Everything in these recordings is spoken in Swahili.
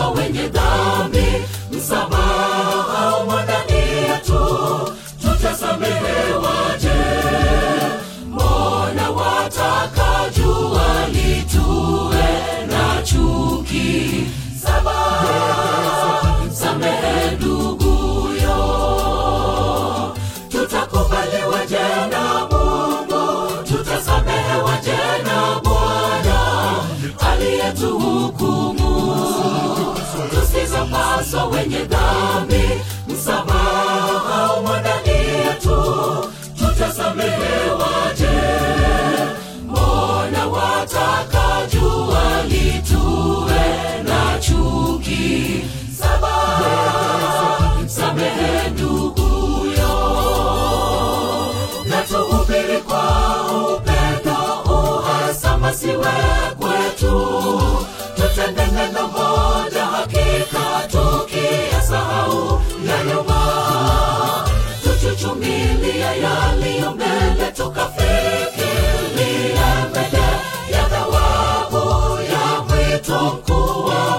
tutapaswa wenye dhambi msamaha umo ndani yetu tutasamehewaje mbona wataka jua litue na chuki saba samehe nduguyo tutakubaliwaje na mungu tutasamehewaje na bwana aliyetuhukumu tusizopaswa wenye dhambi msamaha umo ndani yetu tutasamehewaje mbona wataka jua litue na chuki saba samehe nduguyo na tuhubiri kwa upendo uhasama siwe kwetu tutende neno moja hakika tukiyasahau ya nyuma tuchuchumilia yaliyo mbele tukafikiria mbele ya thawabu ya mwito mkuu wa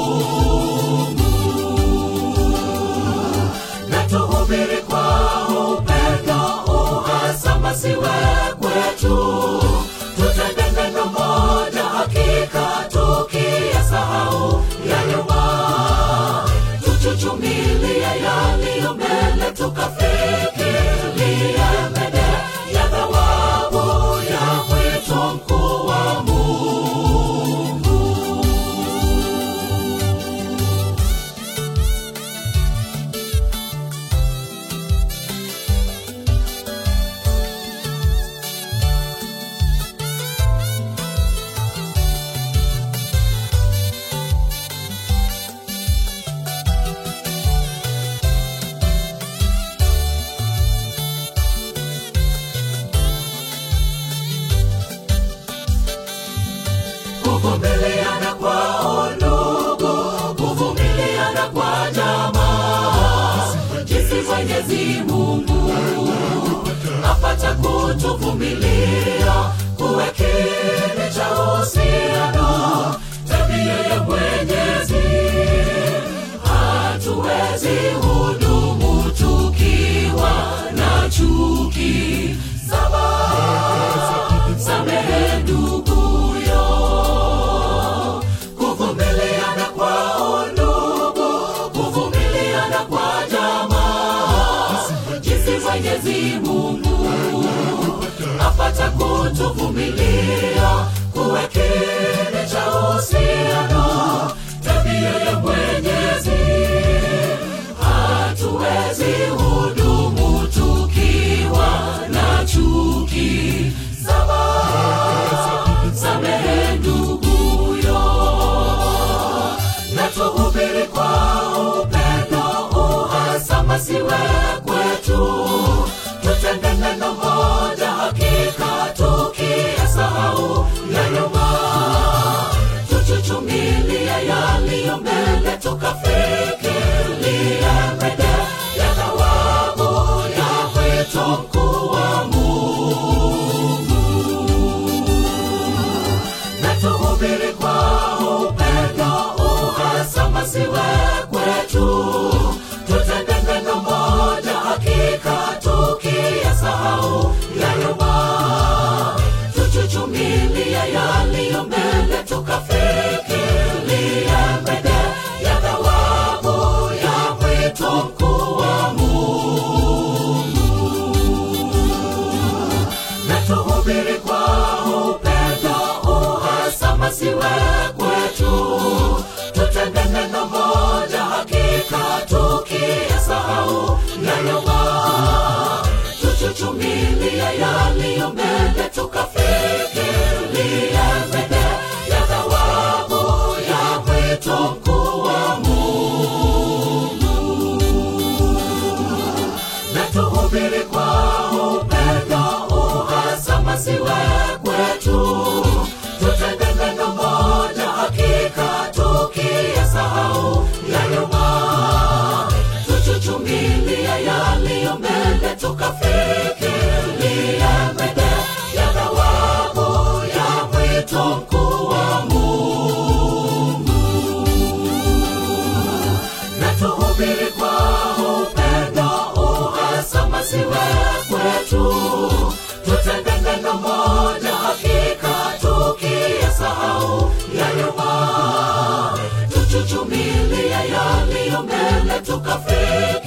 na tuhubiri kwa upendo uhasama siwe kwetu tutende neno moja hakika tukiyasahau ya nyuma tuchuchumilia yaliyo mbele tukafikiria mbele ya thawabu ya mwito mkuu wa mungu kuvumiliana kwa ndugu, kuvumiliana kwa jamaa, jinsi Mwenyezi Mungu apata kutuvumilia, kuwe kiini cha uhusiano, tabia ya Mwenyezi hatuwezi hudumu tukiwa na chuki. Saba, samehe nduguyo, kuvumiliana kwa ndugu, kuvumiliana kwa jamaa, jinsi Mwenyezi Mungu apata kutuvumilia, kuwe kiini cha uhusiano, tabia ya Mwenyezi hatuwezi hudumu tukiwa na chuki. Saba, samehe nduguyo, na tuhubiri kwa upendo uhasama siwe kwetu, tutende neno moja hakika tukiyasahau ya nyuma tuchuchumilia yaliyo mbele tukafikiria mbele ya thawabu ya mwito mkuu wa na tuhubiri kwa upendo uhasama siwe kwetu tutende neno moja hakika tukiyasahau ya nyuma tuchuchumilia yaliyo mbele tukafikiria mbele ya thawabu ya mwito mkuu wa na tuhubiri kwa upendo uhasama siwe kwetu tutende neno moja hakika tukiyasahau ya nyuma tuchuchumilia yaliyo mbele tukafikiria mbele ya thawabu ya mwito mkuu wa na tuhubiri kwa upendo uhasama siwe kwetu tutende neno moja hakika tukiyasahau ya nyuma tuchuchumilia yaliyo mbele tukafikiria mbele ya thawabu ya mwito mkuu wa mungu tukafika